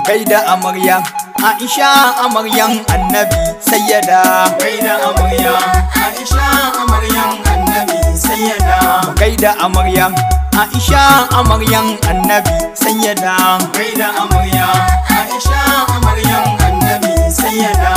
gaida amarya Aisha amaryan annabi sayyada gaida amarya Aisha amaryan annabi sayyada gaida amarya Aisha amaryan annabi sayyada gaida amarya Aisha amaryan annabi sayyada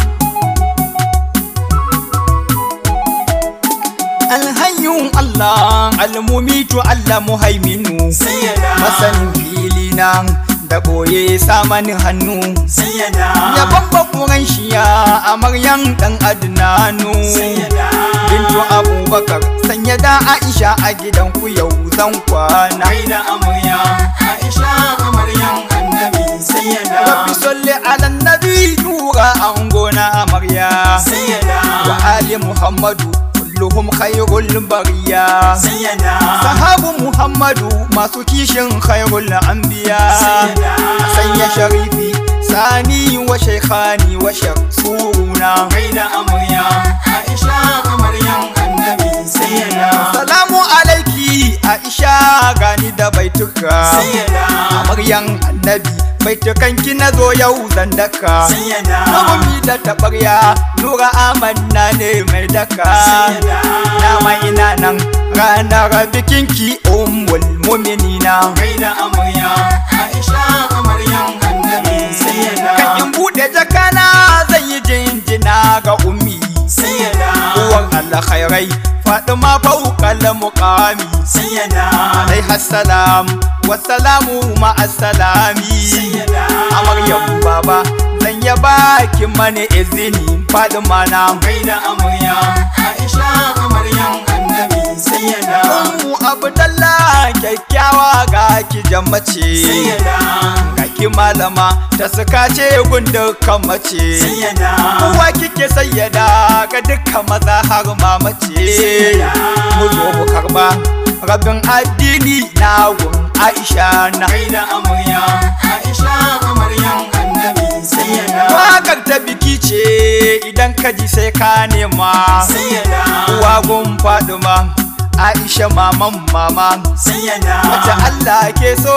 alhayyun Allah almumitu Allah muhaiminu sayyada masanin fili nan da boye samanin hannu sayyada ya babba kuran shiya amaryan dan adnanu sayyada bintu abubakar sanya da aisha a gidan ku yau zan kwana gaida amarya Aisha amaryan annabi sayyada rabbi salli ala nabi nura an gona amarya sayyada wa ali muhammadu kulluhum khairul bariya sayyada sahabu muhammadu masu kishin khairul anbiya sayyada sanya sharifi sani wa shaykhani wa shaksuna gaida amarya Aisha amaryan annabi sayyada salamu alaiki aisha gani da baituka sayyada amaryan annabi baitukan ki na zo yau zan daka sayyada Nurumi da taɓarya Nura amanna ne mai daka Sayyada. Dama ina nan ranar bikinki ummul muminina gaida amarya Aisha amaryan annabi sayyada Kan in buɗe jakana zan yi jinjina ga ummi sayyada Uwar alkhairai Fatima fauƙal muƙami sayyada Alaiha salam wasalamu ma'asalami sayyada Amaryam baba zan ya baki mani izini Fatima na gaida amarya Aisha amaryan annabi sayyada Ummu Abdallah kyakkyawa ga ki jammace sayyada ga ki malama ta suka ce gun dukkan mace sayyada Uwa kike sayyada ga dukkan maza har ma mace mu zo mu karba rabin addini na gun Aisha na gaida amarya Aisha amaryan annabi sayyada Wakar ta biki ce idan ka ji sai ka nema sayyada Uwa gun Faduma Aisha maman mama sayyada Wace Allah ke so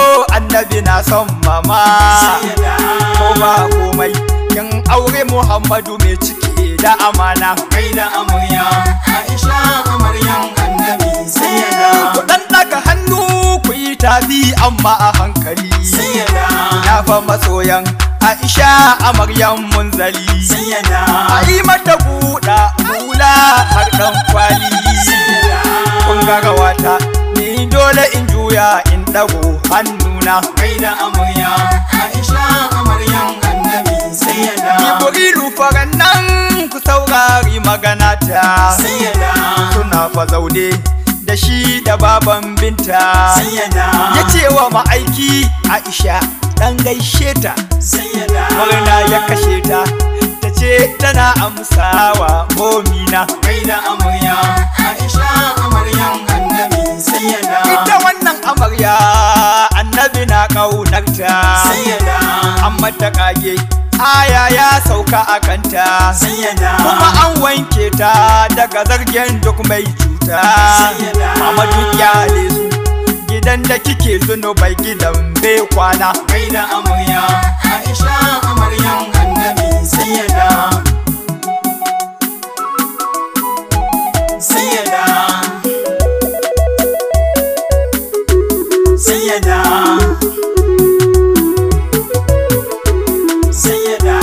annabi na son mama sayyada Ko ba komai kin aure Muhammadu mai ciki da amana gaida amarya Aisha amaryan annabi sayyada Ku dan daga hannu ku yi tafi amma a hankali sayyada Na fa masoyan Aisha amaryan munzali sayyada A yi mata buɗa hula har ɗan kwali Kun ga rawata ni dole in juya in ɗago hannuna gaida amarya Aisha amaryan annabi sayyada Jibrilu faran nan ku saurari magana ta sayyada Suna fa zaune da shi da baban binta sayyada Ya ce wa ma'aiki Aisha ɗan gaishe ta sayyada Murna ya kashe ta ta ce tana amsawa momina gaida amarya Aisha amaryan annabi sayyada Ita wannan amarya annabi na ƙaunarta sayyada Amma ta kage aya ya sauka a kanta sayyada Kuma an wanke ta daga zargen duk mai cuta Sayyada. Mama duk yale su gidan da kike zunubai gidan bai kwana gaida amarya Aisha amaryan annabi sayyada sayyada sayyada sayyada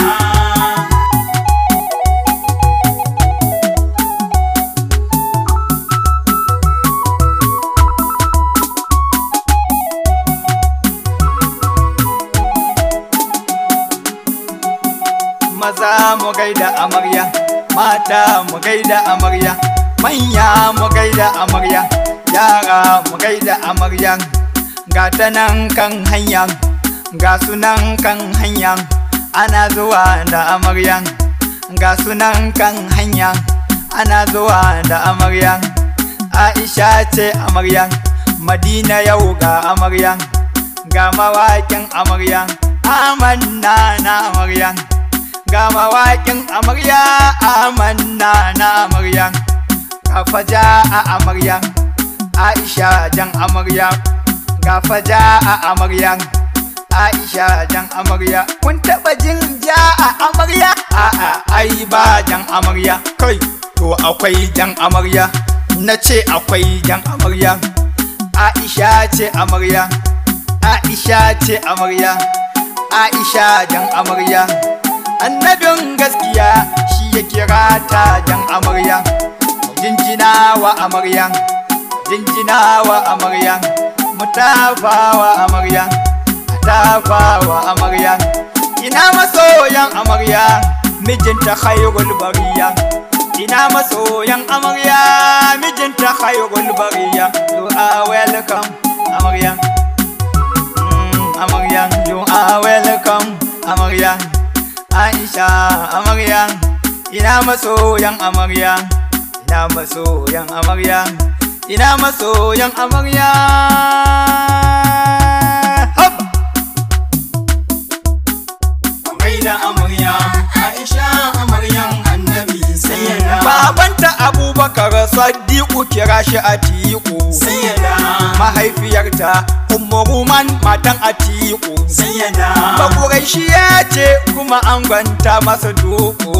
maza mu gaida amarya mata mu gaida amarya manya mu gaida amarya yara mu gaida amarya ga ta nan kan hanya ga sunan kan hanya ana zuwa da amarya ga sunan kan hanya ana zuwa da amarya aisha ce amarya madina yau ga amarya ga mawaƙin amarya amanna na amarya ga mawaƙin amarya amanna na amarya ga faja a amarya aisha jan amarya ga faja a amarya Aisha jan amarya kun taba jin ja a amarya a'a ai ba jan amarya kai to akwai jan amarya na ce akwai jan amarya Aisha ce amarya Aisha ce amarya Aisha jan amarya annabin gaskiya shi ya kira ta jan amarya jinjina wa amarya jinjina wa amarya mutafa wa amarya tafa wa amarya ina masoyan amarya mijinta khairul bariya ina masoyan amarya mijinta khairul bariya you are welcome amarya Mm, amarya you are welcome amarya aisha amarya ina masoyan amarya ina masoyan amarya ina masoyan amarya Hop! gaida amarya Aisha amaryan annabi sayyada babanta abubakar sadiku kira shi atiku sayyada mahaifiyarta ummu ruman matan atiku sayyada bakurai shi ya ce kuma an gwanta masa duku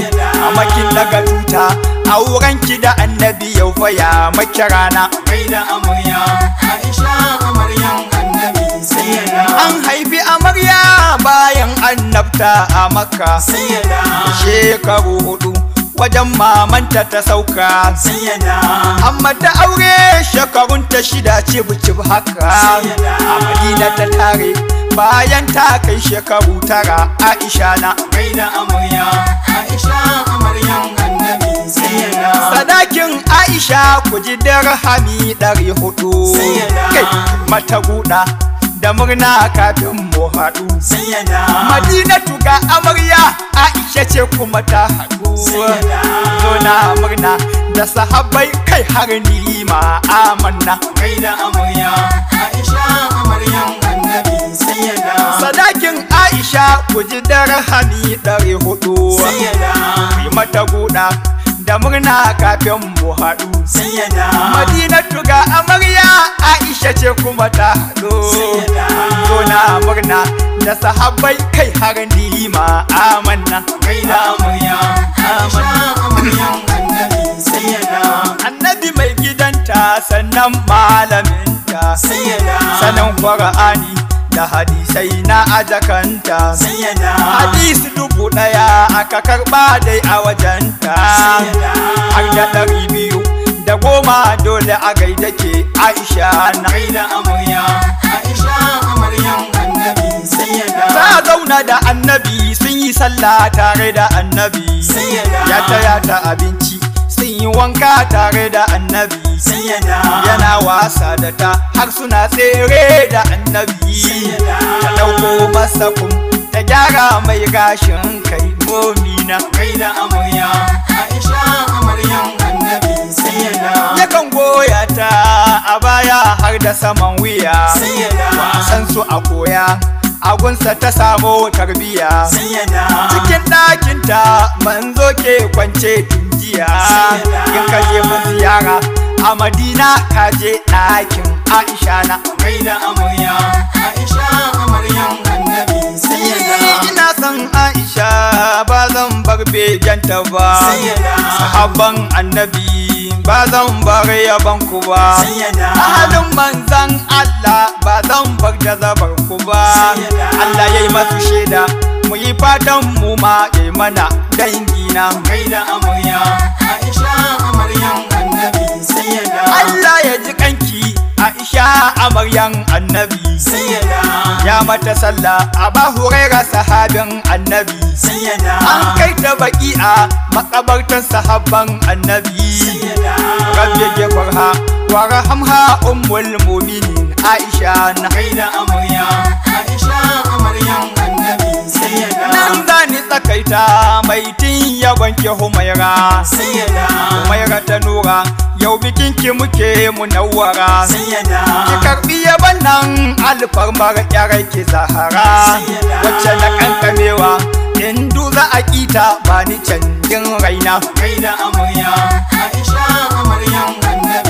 a makin daga tuta a wuranki da annabi yau fa ya maki rana gaida amarya Aisha amaryan annabi sayyada an haifi amarya bayan annabta a makka sayyada shekaru hudu wajen mamanta ta sauka sayyada amma ta aure shekarun ta shida ce buci haka a madina ta tare bayan ta kai shekaru tara aisha na gaida amarya Aisha amaryan annabi sayyada sadakin aisha ku ji dirhami ɗari hudu Sayyada. kai mata guda da murna kafin mu haɗu sayyada madinatu ga amarya aisha ce kuma ta haɗu Sayyada. zo na murna da sahabbai kai har ni ma amanna gaida amarya Aisha amaryan annabi sayyada sadakin aisha ku ji dirhami ɗari hudu sayyada yi mata guda da murna kafin mu haɗu sayyada madinatu ga amarya aisha ce kuma ta haɗu Sayyada. zo na murna da sahabbai kai har ni ma amanna gaida amarya Aisha amaryan annabi sayyada annabi mai gidanta sannan malaminta sayyada sanin qur'ani da hadisai na ajakanta sayyada hadisi dubu ɗaya aka karɓa dai a wajenta Sayyada. har da ɗari biyu da goma dole a gaida ke aisha na gaida amarya Aisha amaryan annabi sayyada ta zauna da annabi sun yi sallah tare da annabi Sayyada. ya taya ta abinci sun yi wanka tare da annabi sayyada yana wasa da ta har suna tsere da annabi Sayyada. ta ɗauko masa kum ta gyara mai gashin kai momina gaida amarya Aisha amaryan annabi sayyada yakan goya ta a baya har da saman wuya sayyada wasan su a koya agunsa ta samu tarbiya sayyada cikin ɗakinta manzo ke kwance tun jiya Sayyada. in ka je mun ziyara a madina ka je ɗakin aisha na gaida amarya Aisha amaryan annabi sayyada ina son aisha ba zan bar beganta ba Sayyada. sahabban annabi ba zan bar yaban ku ba sayyada ahalin manzan Allah ba zan bar da zabar ku ba Sayyada. Allah ya yi masu shaida mu yi fatan mu ma ya yi mana dangina gaida amarya Aisha amaryan annabi sayyada Allah ya ji kanki Aisha amaryan annabi sayyada ya mata sallah a ba huraira sahabin annabi sayyada an kai ta baki'a makabartan sahabban annabi sayyada rabbi gefarha wa rahamha ummul mu'minin Aisha na gaida amarya Aisha amaryan annabi sayyada nan zani tsakaita mai tin ya wanke humaira sayyada humaira ta nura yau bikin ki muke munawwara sayyada ki karbi yaban nan alfarmar yarai ki zahara wacce na kankamewa in za a kita ba ni canjin raina gaida amarya Aisha amaryan annabi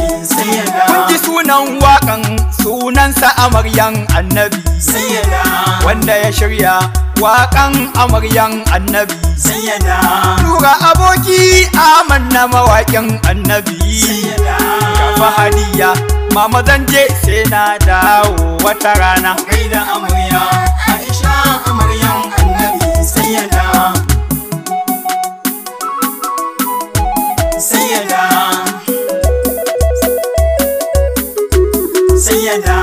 sayyada kun ji sunan waƙan sunansa amaryan annabi sayyada wanda ya shirya waƙan amaryan annabi sayyada Tura aboki amanna mawaƙin annabi sayyada Gafa hadiya mama zan je sai na dawo wata rana gaida amarya Aisha amaryan annabi sayyada sayyada sayyada